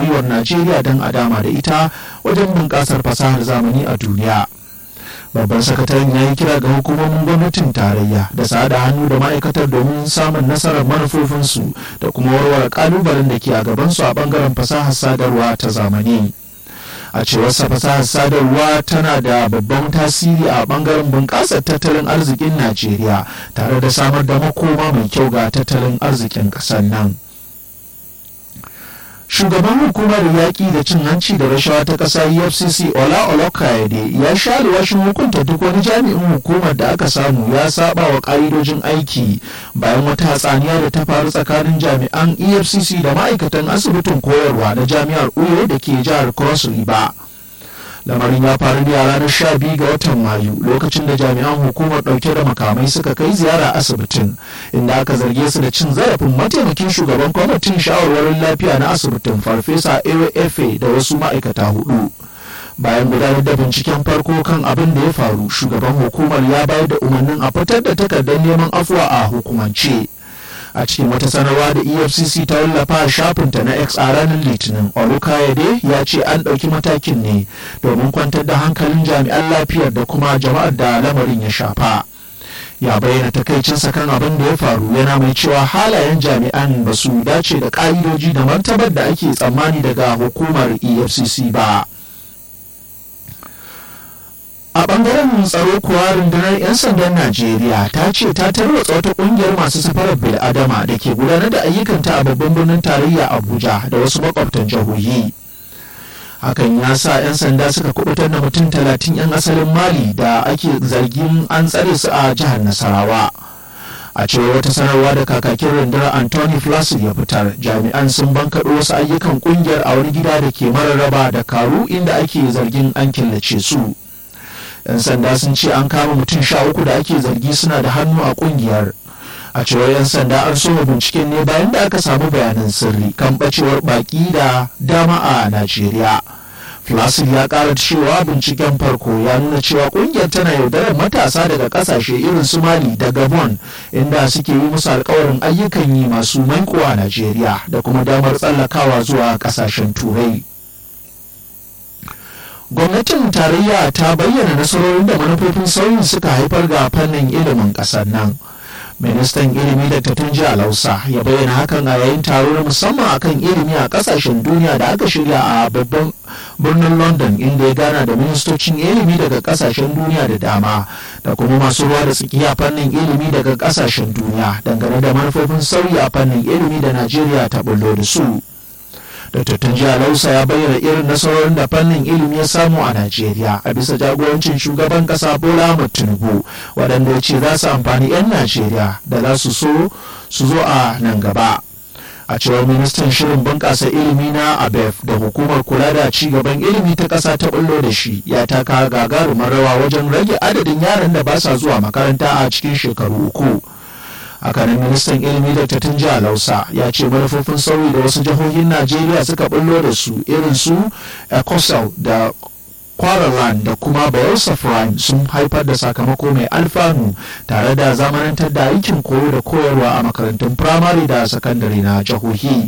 gwiwar najeriya don a dama da ita wajen bunƙasar fasahar zamani a duniya babban sakataren ya yi kira ga hukumomin gwamnatin tarayya da sada hannu da ma'aikatar domin samun nasarar manufofinsu da kuma warware kalubalen da ke a gabansu a bangaren fasahar sadarwa ta zamani a cewar sa fasahar sadarwa tana da babban tasiri a bangaren bunƙasar tattalin arzikin najeriya tare da samar da makoma mai kyau ga tattalin arzikin ƙasar nan shugaban hukumar yaƙi da cin hanci da rashawa ta ƙasa efcc ola olokayede ya sha alwashin hukunta duk wani jami'in hukumar da aka samu ya saba wa ƙa'idojin aiki bayan wata hatsaniya da ta faru tsakanin jami'an efcc da ma'aikatan asibitin koyarwa na jami'ar uyo da ke jihar cross river lamarin ya faru ne a ranar sha biyu ga watan mayu lokacin da jami'an hukumar dauke da makamai suka kai ziyara asibitin inda aka zarge su da cin zarafin mataimakin shugaban kwamitin shawarwarin lafiya na asibitin farfesa ewe efe da wasu ma'aikata hudu bayan gudanar da binciken farko kan abin da ya faru shugaban hukumar ya bayar da umarnin a fitar da takardar neman afuwa a hukumance a cikin wata sanarwa da efcc ta wallafa a shafinta na x a ranar litinin olukayade ya ce an ɗauki matakin ne domin kwantar da hankalin jami'an lafiyar da kuma jama'ar da lamarin ya shafa ya bayyana takaicinsa kan abin da ya faru yana mai cewa halayen jami'an ba su dace da ƙa'idoji da martabar da ake tsammani daga hukumar efcc ba a bangaren tsaro kuwa rundunar 'yan sandan najeriya ta ce ta tarwatsa wata kungiyar masu safarar bil'adama da ke gudanar da ayyukanta a babban birnin tarayya abuja da wasu makwabtan jihohi hakan ya sa 'yan sanda suka kubutar da mutum talatin 'yan asalin mali da ake zargin an tsare su a jihar nasarawa a cewar wata sanarwa da kakakin rundunar anthony flaccid ya fitar jami'an sun bankaɗo wasu ayyukan kungiyar a wani gida da ke mararraba da karu inda ake zargin an killace su 'yan sanda sun ce an kama mutum sha uku da ake zargi suna da hannu a kungiyar a cewar 'yan sanda an soma binciken ne bayan da aka samu bayanan sirri kan bacewar baki da dama a najeriya flasil ya kara cewa binciken farko ya nuna cewa kungiyar tana yaudarar matasa daga kasashe irin su mali da gabon inda suke yi musu alkawarin ayyukan yi masu maiko a najeriya da kuma damar tsallakawa zuwa kasashen turai gwamnatin tarayya ta bayyana nasarorin da manufofin sauyin suka haifar ga fannin ilimin ƙasar nan ministan ilimi da tunji alausa ya bayyana hakan a yayin taro na musamman akan ilimi a kasashen duniya da aka shirya a babban birnin london inda ya gana da ministocin ilimi daga kasashen duniya da dama da kuma masu ruwa da tsakiya fannin ilimi daga kasashen duniya dangane da manufofin sauyi a fannin ilimi da najeriya ta bullo da su Dr. Tunjiya Lausa ya bayyana irin nasarorin da fannin ilimi ya samu a Najeriya a bisa jagorancin shugaban kasa Bola Ahmed Tinubu waɗanda ya ce za su amfani 'yan Najeriya da za su so su zo a nan gaba. A cewar ministan shirin bunƙasa ilimi na ABEF da hukumar kula da ci gaban ilimi ta ƙasa ta bullo da shi ya taka gagarumar rawa wajen rage adadin yaran da ba sa zuwa makaranta a cikin shekaru uku. hakanan ministan ilimi da tattun jihar lausa ya ce manufofin sauyi da wasu jihohin najeriya suka bullo da su irin su ecosel da kwaralan da kuma bayelsa prime sun haifar da sakamako mai alfanu tare da zamanantar da aikin koyo da koyarwa a makarantun firamare da sakandare na jihohi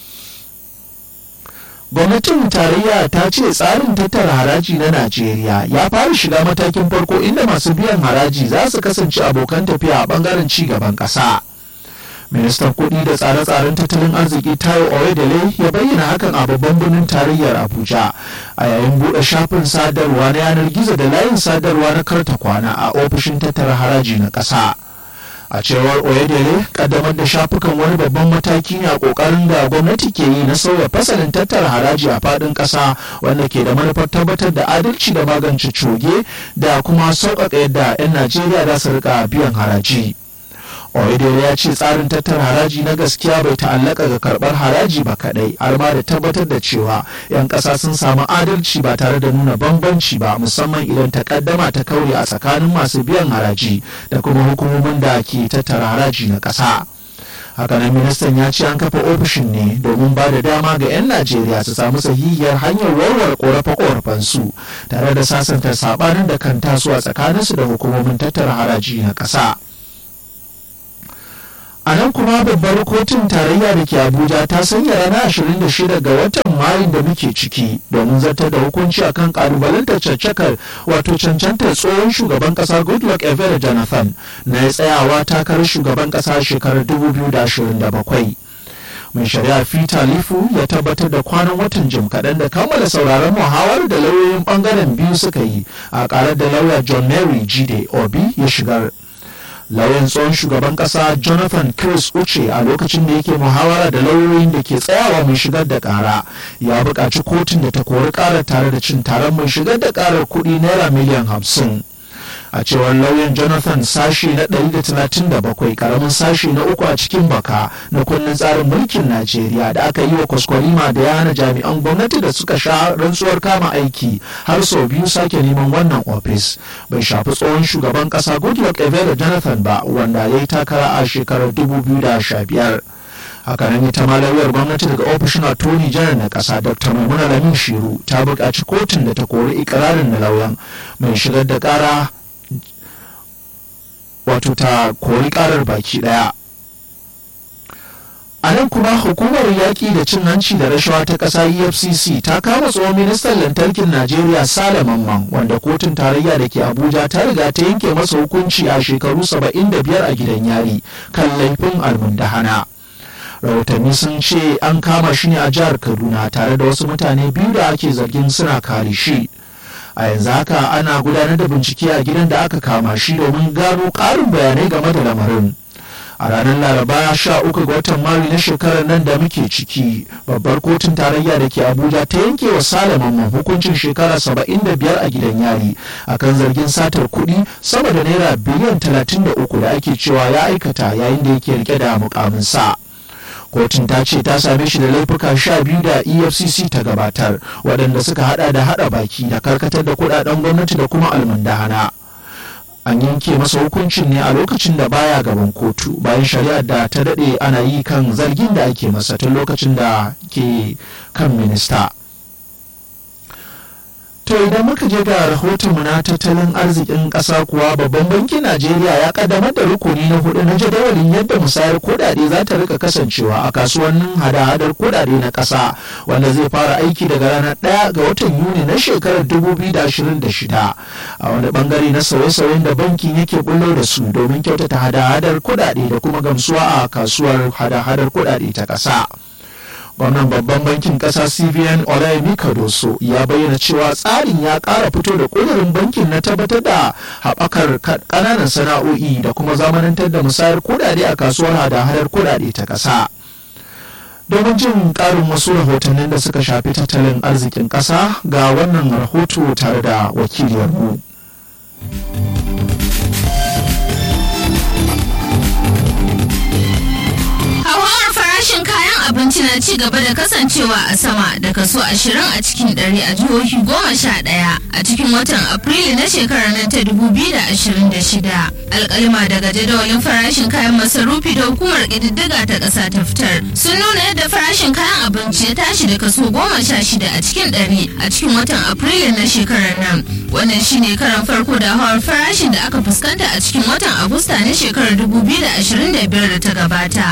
gwamnatin tarayya ta ce tsarin tattara haraji na najeriya ya fara shiga matakin farko inda masu biyan haraji za su kasance abokan tafiya a bangaren ci gaban ƙasa ministan kuɗi da tsare-tsaren tattalin arziki tayo oyedele ya bayyana hakan a babban birnin tarayyar abuja a yayin buɗe shafin sadarwa na yanar gizo da layin sadarwa na karta kwana a ofishin tattara haraji na ƙasa. a cewar oyedele kaddamar da shafukan wani babban mataki ne a kokarin da gwamnati ke yi na sauya fasalin tattara haraji a fadin kasa wanda ke da manufar tabbatar da adalci da magance coge da kuma sauƙaƙa yadda 'yan najeriya za su rika biyan haraji oyedele ya ce tsarin tattara haraji na gaskiya bai ta'allaka ga karɓar haraji ba kaɗai har ma da tabbatar da cewa 'yan ƙasa sun samu adalci ba tare da nuna bambanci ba musamman idan takaddama ta kaure a tsakanin masu biyan haraji da kuma hukumomin da ke tattara haraji na ƙasa. hakanan ministan ya ce an kafa ofishin ne domin ba da dama ga 'yan najeriya su samu sahihiyar hanyar warware korafe su tare da sasanta sabanin da kan taso a tsakaninsu da hukumomin tattara haraji na ƙasa. a nan kuma babbar kotun tarayya da ke abuja ta sanya ranar 26 ga watan mayun da muke ciki domin zartar da hukunci akan kalubalantar caccakar wato cancantar tsohon shugaban kasa goodluck evere jonathan na ya tsayawa takarar shugaban kasa shekarar 2027 mai shari'a peter lifu ya tabbatar da kwanan watan jim kaɗan da kammala sauraron muhawar da lauyoyin ɓangaren biyu suka yi a ƙarar da lauya john mary jide obi ya shigar lauyan tsohon shugaban kasa jonathan chris uche a lokacin da yake muhawara da lauyoyin da ke tsayawa mai shigar da kara ya buƙaci kotun da ta kori karar tare da cin taron mai shigar da karar kuɗi naira miliyan hamsin a cewar lauyan jonathan sashi na 137 karamin sashi na uku a cikin baka na kundin tsarin mulkin najeriya da aka yi wa kwaskwarima da ya hana jami'an gwamnati da suka sha rantsuwar kama aiki har sau biyu sake neman wannan ofis bai shafi tsohon shugaban kasa goodluck evere jonathan ba wanda ya yi takara a shekarar 2015 hakanan ita ma lauyar gwamnati daga ofishin attorney general na kasa dr maimuna lamin shiru ta buƙaci kotun da ta kori ikirarin na lauyan mai shigar da ƙara wato ta kori karar baki daya a nan kuma hukumar yaƙi da cin hanci da rashawa ta ƙasa efcc ta kama tsohon ministan lantarkin najeriya sale mamman wanda kotun tarayya da ke abuja ta riga ta yanke masa hukunci a shekaru 75 a gidan yari kan laifin almundahana rahotanni sun ce an kama shi ne a jihar kaduna tare da wasu mutane biyu da ake zargin suna kare shi a yanzu haka ana gudanar da bincike a gidan da aka kama shi domin gano ƙarin bayanai game da lamarin a ranar laraba sha uku ga watan mari na shekarar nan da muke ciki babbar kotun tarayya da ke abuja ta yanke wa salaman hukuncin shekara saba'in da biyar a gidan yari akan zargin satar kuɗi sama da naira biliyan talatin da uku da ake cewa ya aikata yayin da yake rike da mukamin sa. kotun ta ce ta same shi da laifuka sha biyu da efcc ta gabatar waɗanda suka hada da hada baki da karkatar da kudaden gwamnati da kuma almundahana an yanke masa hukuncin ne a lokacin da baya gaban kotu bayan shari'ar da ta daɗe ana yi kan zargin da ake masa tun lokacin da ke kan minista To idan muka je ga rahotonmu na tattalin arzikin ƙasa kuwa babban bankin Najeriya ya kaddamar da rukuni na hudu na jadawalin yadda musayar kudade za ta rika kasancewa a kasuwannin hada-hadar kudade na ƙasa wanda zai fara aiki daga ranar ɗaya ga watan Yuni na shekarar 2026 a wani bangare na sauye-sauyen da bankin yake bullo da su domin kyautata hada-hadar kudade da kuma gamsuwa a kasuwar hada-hadar kudade ta ƙasa. gwamnan babban bankin kasa cbn olayemi kadoso ya bayyana cewa tsarin ya kara fito da kudurin bankin na tabbatar da haɓakar ƙananan sana'o'i da kuma zamanantar da musayar kudade a kasuwar hada-hadar kudade ta ƙasa domin jin ƙarin wasu rahotannin da suka shafi tattalin arzikin ƙasa ga wannan rahoto tare da wakiliyarmu. abinci na ci gaba da kasancewa a sama da kaso ashirin a cikin ɗari a jihohi goma sha ɗaya a cikin watan afrilu na shekarar nan ta dubu biyu da ashirin da shida alƙalima daga jadawalin farashin kayan masarufi da hukumar ƙididdiga ta ƙasa ta fitar sun nuna yadda farashin kayan abinci ya tashi da kaso goma sha shida a cikin ɗari a cikin watan afrilu na shekarar nan wannan shine karan farko da hawar farashin da aka fuskanta a cikin watan agusta na shekarar dubu biyu da ashirin da biyar da ta gabata.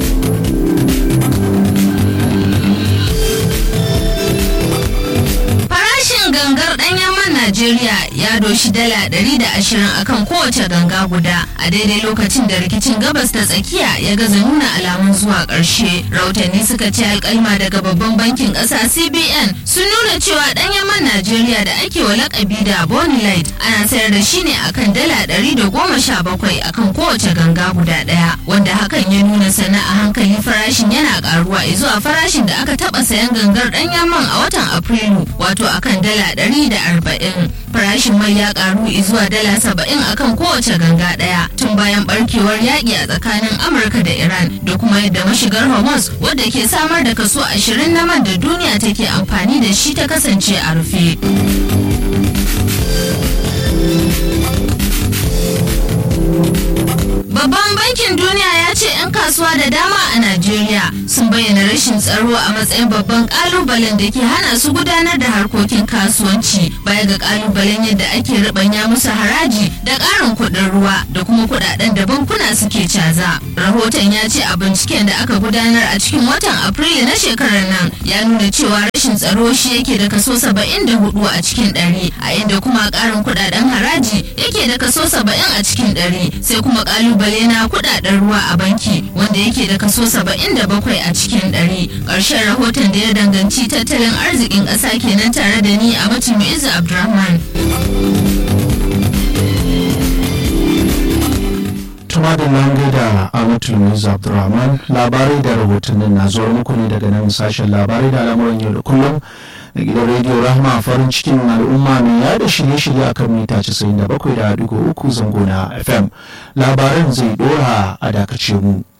gangar ɗanyen man Najeriya ya doshi dala ɗari da ashirin akan kowace ganga guda a daidai lokacin da rikicin gabas ta tsakiya ya gaza nuna alamun zuwa ƙarshe. Rautanni suka ce alƙalma daga babban bankin ƙasa CBN sun nuna cewa ɗanyen man Najeriya da ake wa lakabi da Bonny Light ana sayar da shi ne akan dala ɗari da goma sha bakwai akan kowace ganga guda ɗaya wanda hakan ya nuna sana a hankali farashin yana ƙaruwa zuwa farashin da aka taɓa sayan gangar ɗanyen man a watan Afrilu wato akan dala ɗari da arba'in farashin mai ya karu zuwa dala saba'in akan kowace ganga ɗaya tun bayan barkewar yaƙi a tsakanin amurka da iran da kuma yadda mashigar hormuz wadda ke samar da kaso ashirin na man da duniya take amfani da shi ta kasance a rufe Babban bankin duniya ya ce 'yan kasuwa da dama a Najeriya sun bayyana rashin tsaro a matsayin babban kalubalen da ke hana su gudanar da harkokin kasuwanci baya ga kalubalen yadda ake ribanya musu haraji da ƙarin kuɗin ruwa da kuma kuɗaɗen da bankuna suke caza. Rahoton ya ce a binciken da aka gudanar a cikin watan Afrilu na shekarar nan ya nuna cewa rashin tsaro shi yake da kaso 74 a cikin ɗari a inda kuma ƙarin kuɗaɗen haraji yake da kaso 70 a cikin ɗari sai kuma kalubale na kuɗaɗen ruwa a banki wanda yake da kaso 77 a cikin ɗari ƙarshen rahoton da ya danganci tattalin arzikin ƙasa kenan tare da ni a mutum Izu Abdulrahman. tuma da lange da amatul muiz abdurrahman labarai da rahotannin na zuwa muku ne daga nan sashen labarai da al'amuran yau da kullum da gidan rediyo rahma farin cikin al'umma mai yada shirye-shirye a kan mita 97.3 zango na fm labaran zai dora a dakace mu